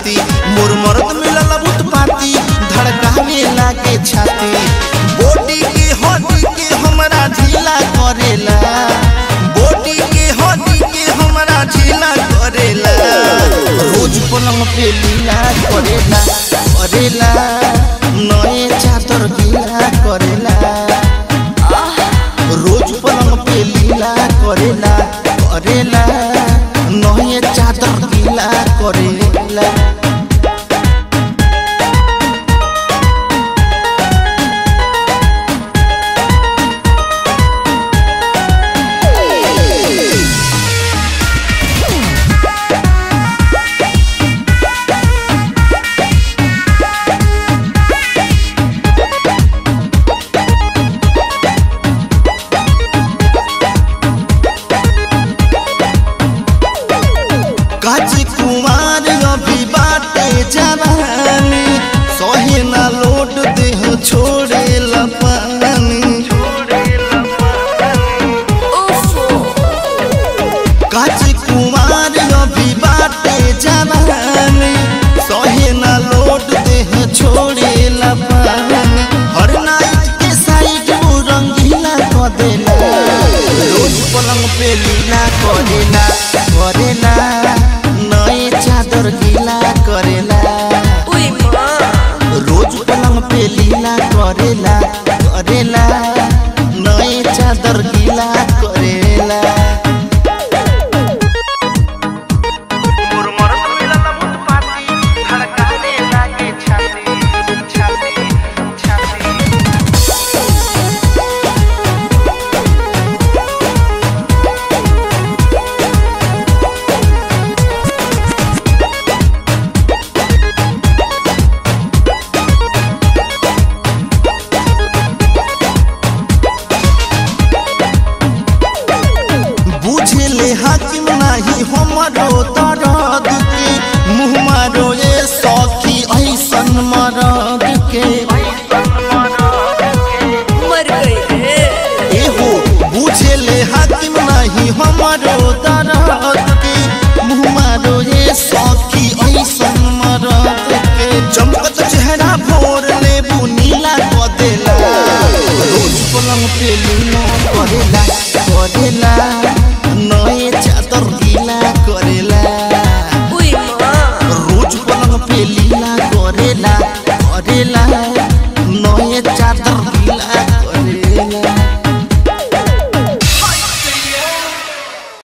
खाती मोर मर्द मिलल उत्पाती धड़कावे लागे छाती बॉडी के हड्डी के हमरा ढीला करेला बॉडी के हड्डी के हमरा ढीला करेला रोज पलंग पे लीला करेला करेला नए चादर गीला करेला रोज पलंग पे लीला करेला करेला नए चादर गीला करेला काज कुमार अभी बाटे जवानी सहे ना लोट देह छोड़े लपानी काज कुमार अभी बाटे जवानी सहे ना लोट देह छोड़े लपानी हर नाइट के साइड वो रंगीला क देला रोज पलंग पे लीला करेला करेला नए चादर गीला करेला रोज पलंग पे लीला करेला करेला नए चादर गीला करेला बुझले हाकिम नाही हमरो दर्द के मुँह मारो ये सखी ऐसन मरद के मर गई रे एहो बुझले हाकिम नाही हमरो दर्द के मुँह मारो ये सखी ऐसन मरद के चमकत चेहरा भोर ले नीला क देला रोज पलंग पे लीला करेला